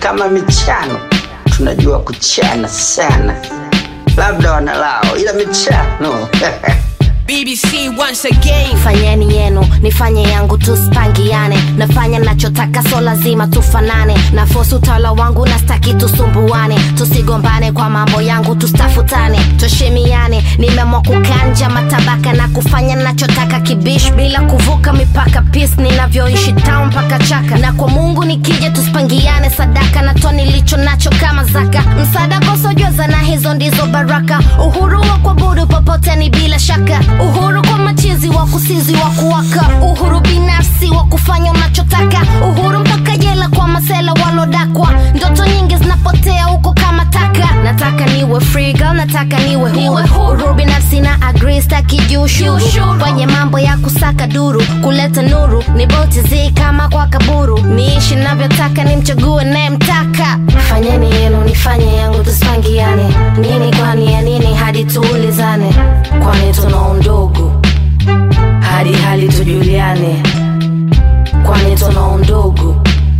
kama michano tunajua kuchana sana, labda wanalao, ila michano BBC once again. fanyeni yenu nifanye yangu tuspangiane nafanya nachotaka so lazima tufanane na fosi utawala wangu na staki tusumbuane tusigombane kwa mambo yangu tustafutane tushimiane nimeamua kukanja matabaka na kufanya nachotaka kibish bila kuvuka mipaka pis ninavyoishi town mpaka chaka na kwa mungu nikija tuspangiane sadaka na to nilicho nacho kama zaka msaada kosojwaza na hizo ndizo baraka uhuru wa kuabudu popote ni bila shaka uhuru kwa machizi wa kusizi wa kuwaka uhuru binafsi wa kufanya unachotaka uhuru mpaka jela kwa masela walodakwa ndoto nyingi zinapotea huko kama taka nataka niwe free girl nataka niwe huru uhuru binafsi na agree staki juu ushuru kwenye mambo ya kusaka duru kuleta nuru ni boti zi kama kwa kaburu niishi navyotaka nimchague nayemtaka fanyeni yenu nifanye yangu tusipangiane nini kwani ya nini hadi tuulizane kwani tuna undugu hadi hali tujuliane kwani tuna undugu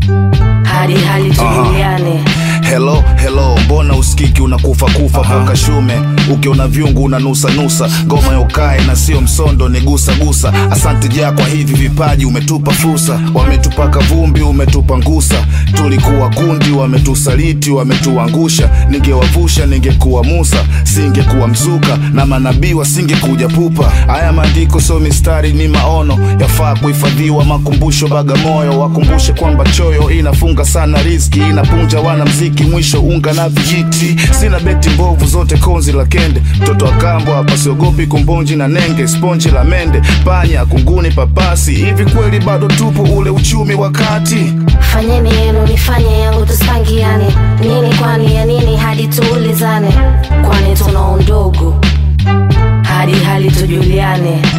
hadi hali tujuliane Hello, hello, mbona usikiki unakufa kufa poka shume ukiona vyungu unanusa nusa ngoma ya ukae na sio msondo ni gusa gusa asante ja kwa hivi vipaji umetupa fursa wametupaka vumbi umetupa ngusa tulikuwa kundi wametusaliti wametuangusha ningewavusha ningekuwa Musa singekuwa mzuka na manabii wasingekuja pupa haya maandiko sio mistari ni maono yafaa kuhifadhiwa makumbusho Bagamoyo wakumbushe kwamba choyo inafunga sana riski inapunja wana mziki mwisho unga na vijiti sina beti mbovu zote konzi la kende mtoto wa kambo hapa siogopi kumbonji na nenge sponji la mende panya kunguni papasi hivi kweli bado tupo ule uchumi wakati fanyeni yenu nifanye yangu tusipangiane nini kwani ya nini hadi tuulizane kwani tuna undugu hadi hali tujuliane